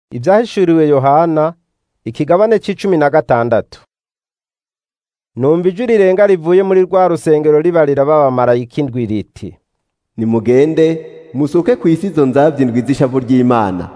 Ivyahishuriwe Yohana ikigabane c'icumi na gatandatu. Numva ijwi rirenga rivuye muri rwa rusengero ribarira b'abamarayika indwi riti nimugende musuke kw'isi izo nzavya indwi z'ishavu ry'Imana.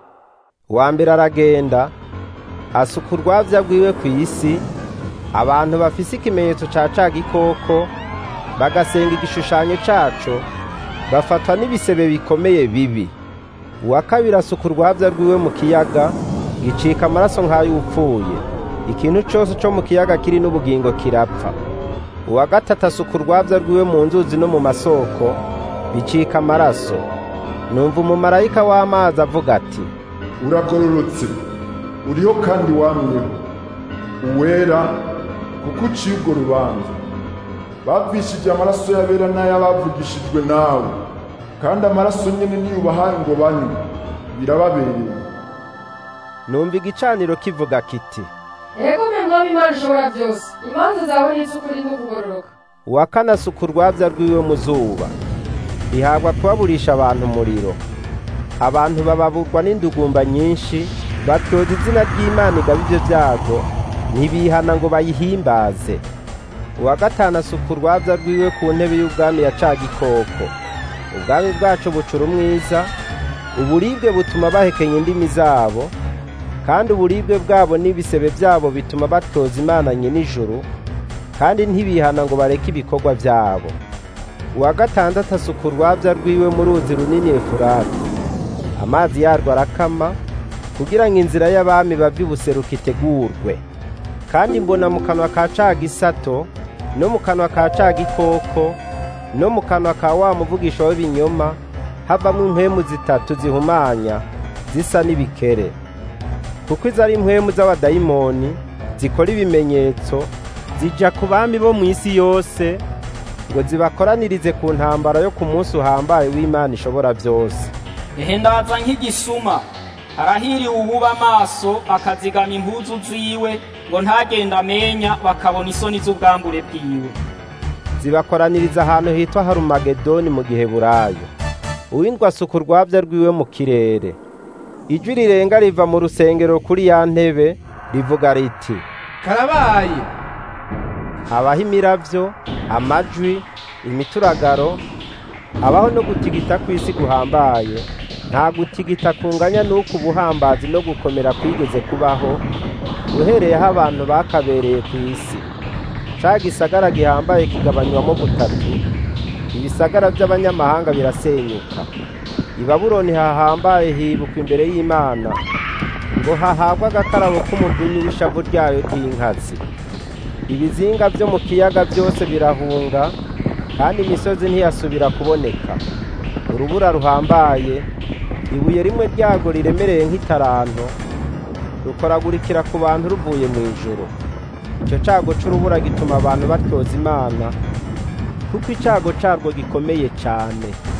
uwa mbere aragenda asuka urwavya rwiwe kw'isi abantu bafise ikimenyetso ca ca gikoko bagasenga igishushanyo caco bafatwa n'ibisebe bikomeye bibi uwa kabiri asuka urwavya rwiwe mu kiyaga gicika amaraso nk'ay'upfuye ikintu cose co mu kiyaga kiri n'ubugingo kirapfa uwa gatatu asuka urwavya rwiwe mu nzuzi no mu masoko bicika amaraso numva umumarayika w'amazi avuga ati uragororotse uriho kandi wamyeho uwera kuko uciye urwo rubanza bavishije amaraso y'abera n'ay'abavugishijwe nawe kandi amaraso nyene niyo ubahaye ngo banywe birababereye numva igicaniro kivuga kiti Ego mwe mwami Imana ishobora byose imanza zawe ni iz'ukuri n'ukugororoka uwa kane asuka urwavya rwiwe mu zuba rihabwa kubaburisha abantu umuriro abantu bababurwa n'indugumba nyinshi batyoza izina ry'imana igaba ivyo vyago ntibihana ngo bayihimbaze uwa gatanu asuka urwavya rwiwe ku ntebe y'ubwami ya ca gikoko ubwami bwaco bucura umwiza uburibwe butuma bahekenya indimi zabo kandi uburibwe bwabo n'ibisebe vyabo bituma batoza imana nyenijuru kandi ntibihana ngo bareke ibikorwa vyabo uwa gatandatu asuka urwavya rwiwe mu ruzi runini efurati amazi yarwo arakama kugira ngo inzira y'abami bava ibuseruka itegurwe kandi mbona mu kanwa ka ca gisato no mu kanwa ka ca gikoko no mu kanwa ka wa muvugisha w'ibinyoma havamwo impwemu zitatu zihumanya zisa n'ibikere kuko izo ari impwemu z'abadayimoni zikora ibimenyetso zija ku bami bo mu isi yose ngo zibakoranirize ku ntambara yo ku munsi uhambaye w'Imana ishobora byose ehe ndaza nk'igisuma arahiriwe uwuba amaso akazigama impuzu ziwe ngo ntagenda amenya bakabona isoni z'ubwambure bwiwe zibakoraniriza ahantu hitwa harumagedoni mu gihe burayo uwindwa asuka urwavya rwiwe mu kirere ijwi rirenga riva mu rusengero kuri ya ntebe rivuga riti karabaye habaho imiravyo amajwi imituragaro habaho no gutigita kw'isi guhambaye nta gutigita kunganya n'uko ubuhambazi no gukomera kwigeze kubaho uhereyeho abantu bakabereye ku isi ca gisagara gihambaye kigabanywamo butatu ibisagara vy'abanyamahanga birasenyuka i babuloni hahambaye hibukwa imbere y'imana ngo hahabwe agakarabo k'umudunyi w'ishavu ryayo ry'inkazi ibizinga vyo mu kiyaga byose birahunga kandi imisozi ntiyasubira kuboneka urubura ruhambaye ibuye rimwe ryago riremereye nk'itaranto rukoragurikira ku bantu ruvuye mu ijuru icyo cago c'urubura gituma abantu batyoza imana kuko icago carwo gikomeye cane